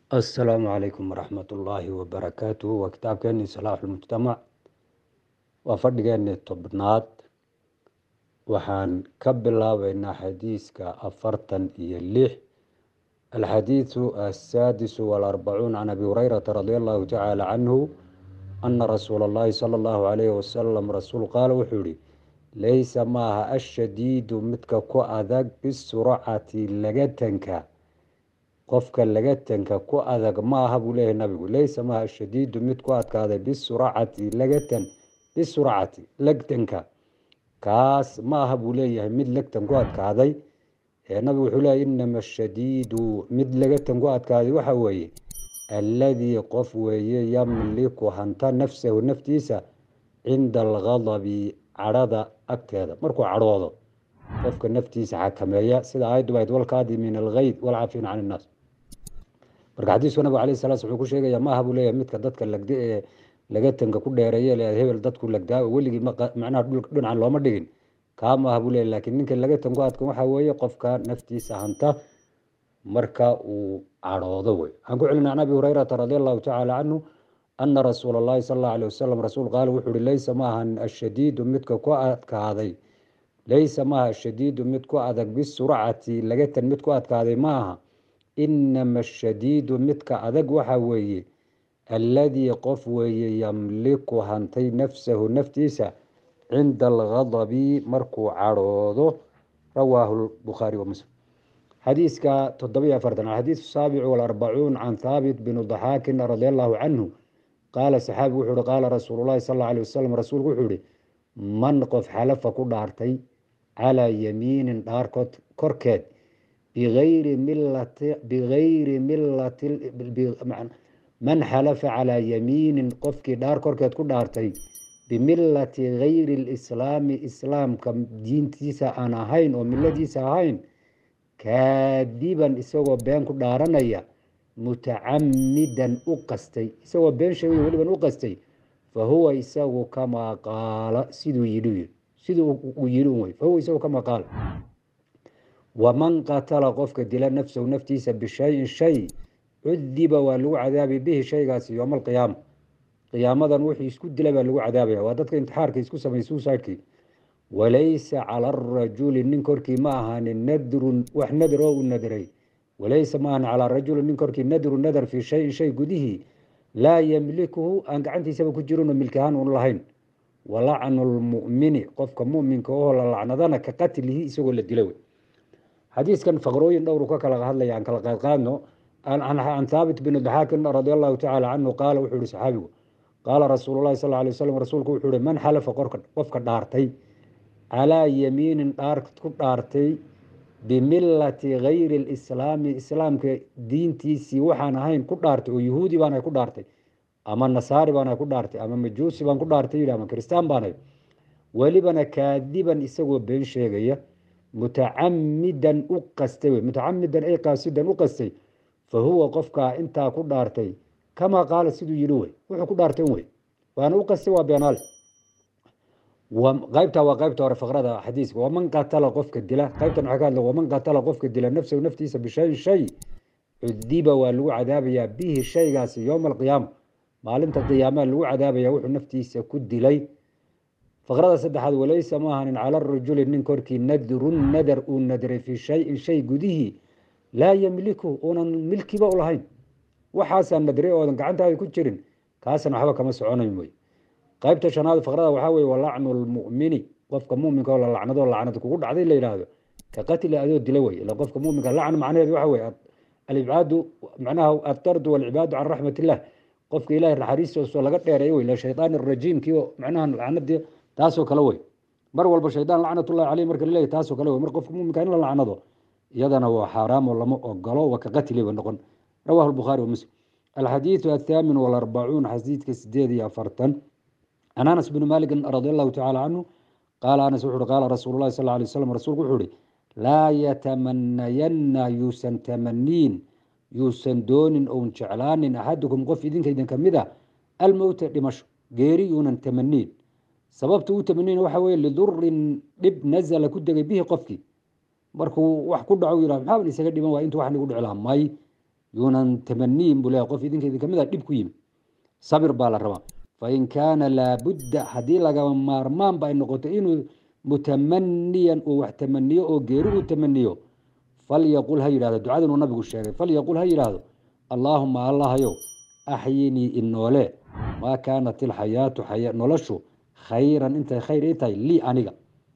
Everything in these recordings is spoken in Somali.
asalaamu calaykum waraxmat ullaahi wabarakaatuh waa kitaabkeeni salaaxu lmujtamac waa fadhigeeni tobnaad waxaan ka bilaabeynaa xadiiska afartan iyo lix alxadiidu asaadisu walarbacuun can abi hureyrata radi allahu tacaala canhu ana rasuula allahi sala allahu calayhi wasalam rasuul qaala wuxuu yihi leysa maaha ashadiidu midka ku adag bisurcati lagatanka qofka lagatanka ku adag ma aha buu leeyahay nabigu leysa maaha ashadiidu mid ku adkaaday bisurcati lagatan bisurcati legtanka kaas ma aha buu leeyahay mid legtan ku adkaaday nabigu wuxuu leeyahy inama ashadiidu mid lagatan ku adkaaday waxa weeye alladii qof weeye yamliku hanta nafsahu naftiisa cinda algadabi cadhada agteeda markuu cadhoodo qofka naftiisa xakameeya sida aayaddu bayd walkaadimin algeyd walcaafin can innaas marka xadiisku nabigu alayh sala wuxuu ku sheegaya maaha buu leeyahay midka dadka lagda ee lagatanka ku dheereeye le hebel dadku lagdaa weligii macnaha dhinacan looma dhigin kaa maaha buu leeyahy lakiin ninka lagatan ku adkan waxaa weeye qofka naftiisa hanta marka uu cadhoodo wey waxaan ku celina can abi hureyrata radi allahu tacaala canhu ana rasuula allahi sal allahu alih wasalam rasuul qaala wuxuu uhi leysa maahan ashadiidu midka ku adkaaday leysa maaha ashadiidu mid ku adag bisurcati lagatan mid ku adkaaday ma aha inama ashadiidu midka adag waxa weeye alladii qof weeye yamliku hantay nafsahu naftiisa cinda algadabi markuu cadhoodo rawaahu bukhaari wa muslim xadiiska toddobiyo afartan alxadiisu saabicu walarbacuun can thaabit binu daxaakin radi allahu canhu qaala saxaabigu wuxuu uhi qaala rasuulu llahi sal alla alih wasalam rasuulku wuxuu ihi man qof xalafa ku dhaartay calaa yamiinin dhaarkood korkeed bigayri milati bigayri milati man xalafa calaa yamiinin qofkii dhaar korkeed ku dhaartay bimilati gayri lislaami islaamka diintiisa aan ahayn oo miladiisa ahayn kaadiban isagoo been ku dhaaranaya mutacamidan u qastay isagoo been sheegay weliban u qastay fa huwa isagu kamaa qaala siduu yidhi siduu uu yidhi un wey fahuwa isagu kamaa qaala waman qatala qofka dila nafsahu naftiisa bishayin shay cudiba waa lagu cadaabi bihi shaygaasi yooma alqiyaama qiyaamadan wuxuu isku dila baa lagu cadaabaya waa dadka intixaarka isku samay suusaadkii walaysa cala arajuli nin korkii ma ahaanin nadrun wax nadr oo u nadray walaysa ma ahan calaa rajuli nin korkii nadru nadar fii shayin shay gudihii laa yamlikuhu aan gacantiisaba ku jirinoo milkahaan un lahayn walacnu lmumini qofka muminka oo la lacnadana ka qatlihi isagoo la dila wey xadiiskan faqrooyin dhowru ka kala hadlaya aan kala qaadqaadno can thaabit bn daxaakin radi allahu tacaala canhu qaala wuxuu yihi saxaabigu qaala rasuulu lahi sal lay waslam rasuulku wuxuu ihi man xalafa qofka dhaartay calaa yamiinin dhaar ku dhaartay bimilati gayri lislaami islaamka diintiisii waxaan ahayn ku dhaartay oo yahuudi baana ku dhaartay ama nasaari baana ku dhaartay ama majuusi baan ku dhaartay yidhi ama kristaan baanay welibana kaadiban isagoo been sheegaya mutacamidan u qastay wey mutacamidan ay qaasidan u qastay fa huwa qofkaa intaa ku dhaartay kamaa qaala siduu yidhi wey wuxuu ku dhaartay wey waana u qastay waa beenaale qaybta waa qaybta hore faqrada xadiiska waman qatala qofka dila qaybtan waxaa ka hadla waman qatala qofka dila nafsahu naftiisa bishayin shay cudiba waa lagu cadaabayaa bihi shaygaasi yowma alqiyaama maalinta qiyaamaha lagu cadaabaya wuxuu naftiisa ku dilay faqrada saddexaad walaysa ma ahanin cala rajuli nin korkii nadrun nadar uu nadray fii shayin shay gudihii laa yamliku uunan milkiba u lahayn waxaasaa nadray oodan gacantaada ku jirin kaasna waxba kama soconayn wey qaybta shanaad faqrada waxaa weye walacnu lmumini qofka muminka oo la lacnado lacnad kugu dhacday la yidhaahdo ka qatli adoo dila wey ila qofka muminka lacn macnaheedu waxa weye alibcaadu macnaha atardu walcibaadu can raxmat illah qofka ilahay naxariistoosoo laga dheereeyo wey la shaydaan rajiimkii oo macnaha lacnadii taasoo kale wey mar walba shaydaan lacnatullahi caleyh marka laleeyahy taasoo kale wey mar qofka muminka in la lacnado iyadana waa xaaraamo lama ogolo waa ka qatli ba noqon rawahu lbukhaari wa muslim alxadiidu athaamin walarbacuun xadiidka sideed iyo afartan can anas bni maalikin radi allahu tacaala canhu qaala anas wuxu uhi qaala rasuulu lahi sal lay waslam rasuulku wuxuu uhi laa yatamanayanna yuusan tamaniin yuusan doonin oun jeclaanin axadukum qof idinka idin kamid a almowta dhimasho geeri yuunan tamaniin sababta u tamaniin waxa weye lidurin dhib nazala ku degay bihi qofkii markuu wax ku dhaco yihah maxaa isaga dhiman waa intu wax nigu dhici lahaa may yuunan tamaniyin buu leeyahay qof idinka idin kamid a dhib ku yimi sabir baa la rabaa fain kaana laabudda haddii lagama maarmaanba ay noqoto inuu mutamaniyan uu wax tamaniyo oo geeri uu tamaniyo falyaqul ha yidhahdo ducadinuu nabigu sheegay falyaqul ha yidhaahdo allaahuma allahayow axyinii inoole maa kaanat ilxayaatu noloshu khayran intay khayr ii tahay lii aniga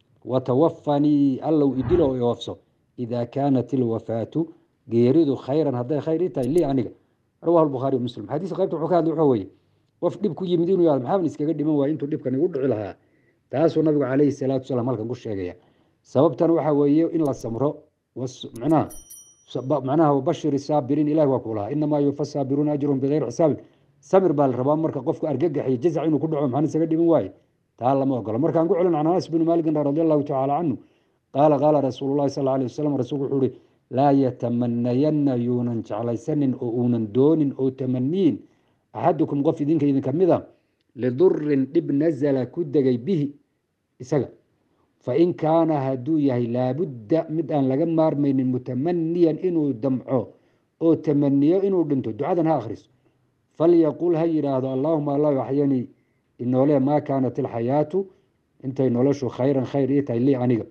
watawafanii allow idilo iwafso idaa kaanat ilwafaatu geeridu khayran hadday khayr ii tahay lii aniga rawahu lbukhaari muslim xadiiska qaybta wuxuu ka hadlay wuxuu weye qof dhib ku yimid inuu yahdo maxaaban iskaga dhiman waaya intuu dhibkan igu dhici lahaa taasuu nabigu calayhi salaatu wasalaam halkan ku sheegaya sababtan waxa weeye in la samro manaha macnaha wabashir saabiriin ilahi waa ku lahaa inamaa yufa saabiruuna ajruhum bigayri xisaabin samir baa la rabaa marka qofku argagax iyo jazac inuu ku dhaco maxaan isaga dhiman waaye taa lama ogolo markaan ku celin can anas bni maalikin radi allahu tacaala canhu qaala qaala rasuulu llahi sal alay wasalam rasuulku wuxuu uhi laa yatamanayanna yuunan jeclaysanin oo uunan doonin oo tamaniyin axadukum qof idinka idinka mida lidurin dhib nazala ku degay bihi isaga fain kaana hadduu yahay laabudda mid aan laga maarmaynin mutamaniyan inuu damco oo tamaniyo inuu dhinto ducadan ha akhriso falyaqul ha yidhaahdo allaahuma allah axyanii inoole maa kaanat ilxayaatu intay noloshu khayran khayr ii tahay lii aniga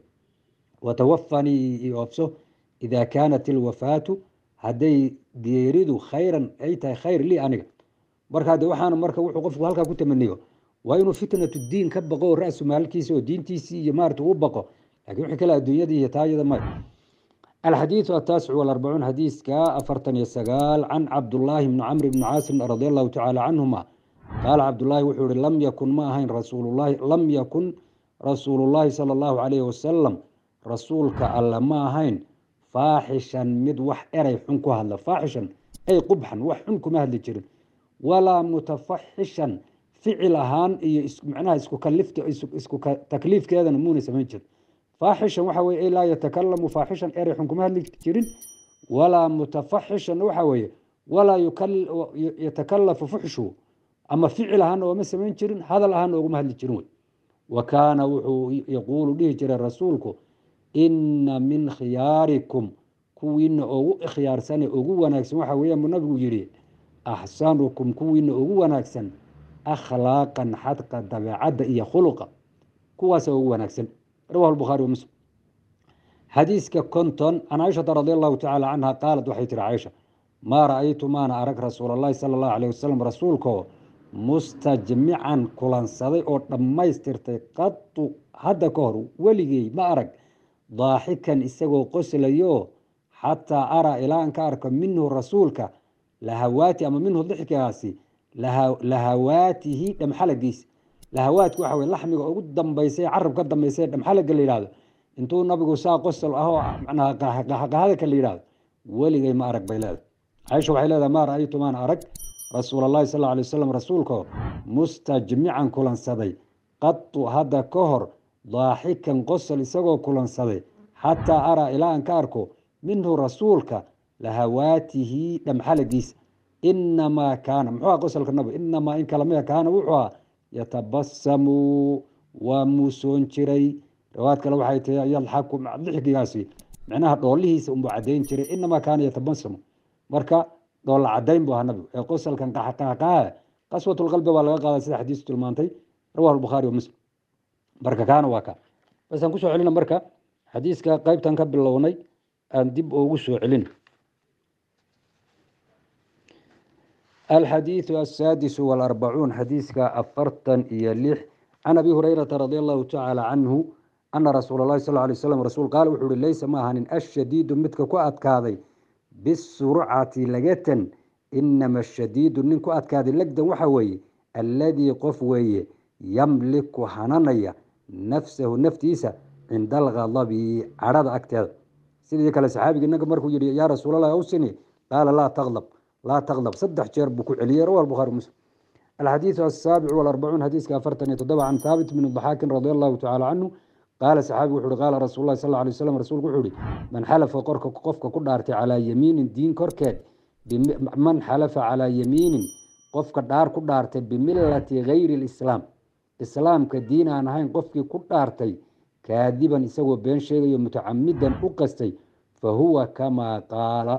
watawafanii iofso idaa kaanat ilwafaatu hadday geeridu khayran ay tahay khayr lii aniga marka de waxaana marka wuxuu qofku halkaa ku tamaniyo waa inuu fitnatu diin ka baqo oo ra-su maalkiisa oo diintiisii iyo maarata u baqo lakin wixii kale adduunyadii iyo taayada may alxadiidu ataasicu walarbacuun xadiiska afartan iyo sagaal can cabdullaahi bni camr bni caasim radi allahu tacaala canhuma qaala cabdullaahi wuxuu ihi lam yakun ma ahayn rasuululahi lam yakun rasuulullaahi sala allahu calayhi wasalam rasuulka alle ma ahayn faaxishan mid wax eray xun ku hadla faaxishan ay qubxan wax xun kuma hadli jirin walaa mutafaxishan ficil ahaan iyo macnaha isku kalifta isku takliifkeedana muuna samayn jirin faaxishan waxa weye laa yatakalamu faaxishan erey xun kuma hadli jirin walaa mutafaxishan waxa weeye walaa yatakalafu fuxshu ama ficil ahaana ooma samayn jirin hadal ahaana oguma hadli jirin wey wa kaana wuxuu yaquulu dhihi jiray rasuulku ina min khiyaarikum kuwiina ugu khiyaarsane ugu wanaagsan waxa weeyaan buu nabigu yidhi axsanukum kuwiina ugu wanaagsan akhlaaqan xadqa dabeecadda iyo khuluqa kuwaasa ugu wanaagsan rawahu lbukhaari wa muslim xadiiska konton can caaishata radi allahu tacaala canha qaalat waxay tihi caaisha maa ra-aytu maana arag rasuul allahi sala allahu alayh wasalam rasuulkoo mustajmican kulansaday oo dhammaystirtay qadu hadda ka hor weligey ma arag daaxikan isagoo qoslayo xataa araa ilaa an ka arko minhu rasuulka lahawaati ama minhu dixkigaasi lahawaatihi dhamxalagiisa lahawaadka waxa wey laxmiga ugu dambaysa carab ka dambaysa dhamxalaga la yihahdo intuu nabigu saa qosol ahoo macnaha qahaqahadaka la yihahdo weligay ma arag bay leedahay caaisha waxay leedahay maa ra-aytu maan arag rasuul allahi sal alay wasalam rasuulkoo mustajmican kulansaday qadu hadda ka hor daaxikan qosol isagoo kulansaday xataa araa ilaa an ka arko minhu rasuulka lahawaatihi dhamxalagiisa inamaa kaana muxuu ah qosolka nabiga inamaa in kalamida kaana wuxuu ah yatabasamu waa muusoon jiray riwaayad kale waxay tahay yadxaku dixkigaasi micnaha dhoolihiisa unbuu cadayn jiray inamaa kaana yatabasamu marka dhoolla cadayn buu ahaa nabigu ee qosolkan qaxaqaaqaha qaswatulqalbi baa laga qaaday sida xadiisu tilmaantay rawahu lbukhaari wa muslim marka kaana waa ka basaan kusoo celina marka xadiiska qeybtan ka bilownay aan dib ugu soo celin alxadiiثu asaadisu walarbacuun xadiiska afartan iyo lix can abi hurayrata radi allahu tacaala canhu ana rasuula اlahi sal lay slam rasuul qaal wuxuu uhi leysa ma ahanin ashadiidu midka ku adkaaday bisurcati lagatan inama ashadiidu nin ku adkaaday legdan waxa weeye alladii qof weeye yamliku hananaya nafsahu naftiisa cinda alghadabi cadhada agteeda sidii kale saxaabigi naga markuu yihi yaa rasuulallah awsini qaala laa taqdab laa taqdab saddex jeer buu ku celiyey rawa bukhaari muslim alxadiidu asaabic walarbacuun xadiiska afartan iyo toddoba can thaabit bni daxaakin radi allahu tacaala canhu qaala saxaabigu wuxu uhi qaala rasuul lahi sal alay waslam rasuulku wuxuu ihi man xalafa qorka qofka ku dhaartay calaa yamiinin diin korkeed man xalafa calaa yamiinin qofka dhaar ku dhaartay bimilati gayri lislaam islaamka diin aan ahayn qofkii ku dhaartay kaadiban isagoo been sheegayo mutacamidan u qastay fa huwa kamaa qaala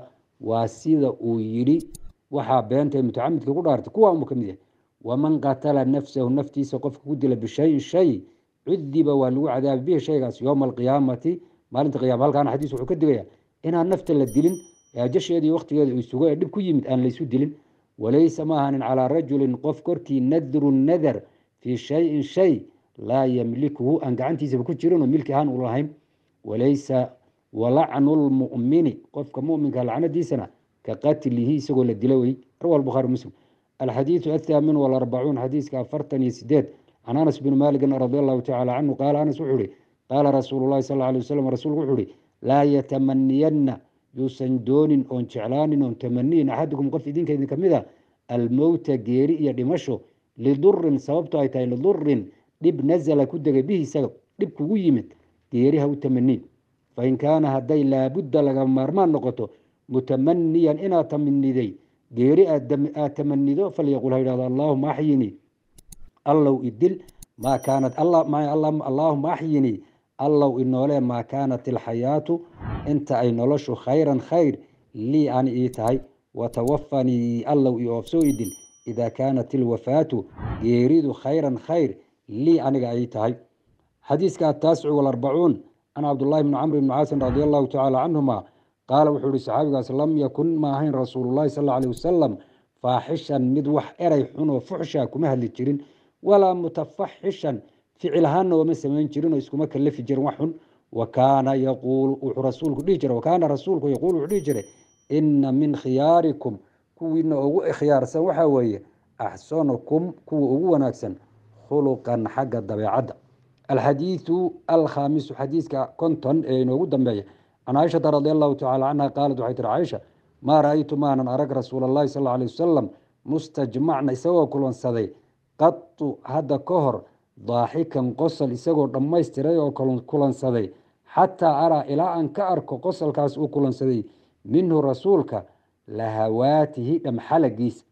waa sida uu yidhi waxaa beenta mutacamidka ku dhaartay kuwa unba ka mid yahay waman qatala nafsahu naftiisa qofka ku dila bishayin shay cudiba waa lagu cadaabi bihi shaygaas yowma alqiyaamati maalinta qiyama halkaana xadiis wuxuu ka digaya inaan nafta la dilin jasheedii waqtigeeda uu sugo ee dhib ku yimid aan laysu dilin walaysa ma ahanin calaa rajulin qof korkii nadru nadar fii shayin shay laa yamlikuhu aan gacantiisaba ku jirinoo milki ahaan u lahayn walaysa walacnu lmumini qofka muminka lacnadiisana ka qatlihi isagoo la dila wey rawa bukhaari muslim alxadiidu athaamin walarbacuun xadiiska afartan iyo sideed can anas bni maalikin radi allahu tacala canhu qaala anas wuxuu ihi qaala rasuulu llahi sal alay wasalam rasuulku wuxuu ihi laa yatamaniyanna yuusan doonin oon jeclaanin oon tamaniyin axadukum qof idinka idin kamid a almowta geeri iyo dhimasho lidurin sababto ay tahay lidurin dhib nazala ku degay bihi isaga dhib kugu yimid geeri ha u tamaniin fain kaana hadday laabudda laga maarmaan noqoto mutamaniyan inaad tamaniday geeri aad tamanido falyaqul ha yidhahdo allaahuma axyinii allow idil maa kaanat allaahuma axyinii allow inoolee maa kaanat ilxayaatu inta ay noloshu khayran khayr lii ani ii tahay watawafanii allow i oofsoo idil idaa kaanat ilwafaatu geeridu khayran khayr lii aniga ay tahay xadiiska ataasicu walarbacuun can cabdullahi bni camr bni caasin radi allahu tacaala canhuma qaala wuxuu ihi saxaabigaas lam yakun ma ahayn rasuululahi sal alay wasalam faaxishan mid wax eray xunoo fuxsha kuma hadli jirin walaa mutafaxishan ficil ahaanna ooma samayn jirin oo iskuma kalafi jirin wax xun wa kaana yaquulu wuxuu rasuulku dhihi jiray wakaana rasuulku yaquulu wuxuu dhihi jiray ina min khiyaarikum kuwiina ugu khiyaarsan waxaa weeye axsanukum kuwa ugu wanaagsan khuluqan xagga dabeecadda alxadiidu alkhaamisu xadiiska konton ee inoogu dambeeya can caaishata radi allahu tacala canha qaalat waxay tiri caaisha maa ra-aytu maanan arag rasuula allahi sal alay wasalam mustajmacna isagoo kulansaday qatu hadda ka hor daaxikan qosol isagoo dhammaystiray oo kulansaday xataa araa ilaa aan ka arko qosolkaas uu kulansaday minhu rasuulka lahawaatihi dhamxalagiisa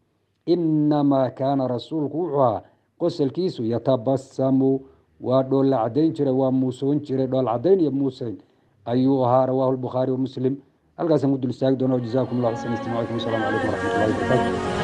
inamaa kaana rasuulku wuxuu ahaa qosolkiisu yatabasamu waa dhoolla cadayn jiray waa muusoon jiray dhool cadayn iyo muuseyn ayuu ahaa rawaahu lbukhaari wamuslim halkaasaan ku dul istaagi doona jazakum allah xasan istimaacikum wasalaamu calaykum waraxmat ullahi wabarakatu